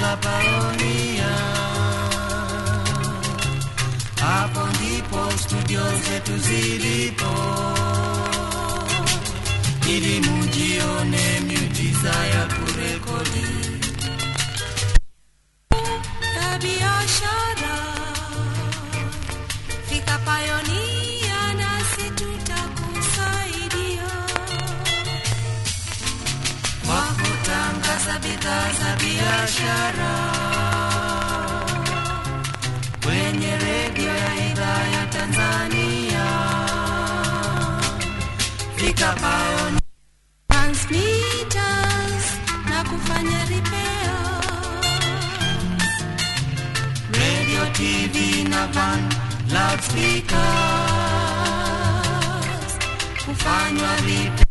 la Paronia. Hapo ndipo studio zetu zilipo, ili mujione miujiza ya kurekodi ya biashara. Fika Pioneer nasi tutakusaidia. kwa kutangaza bidhaa za biashara kwenye redio ya idhaa ya Tanzania. Fika Pioneer. Transmitters na kufanya repair. radio, TV na van loudspeakers kufanywa vipi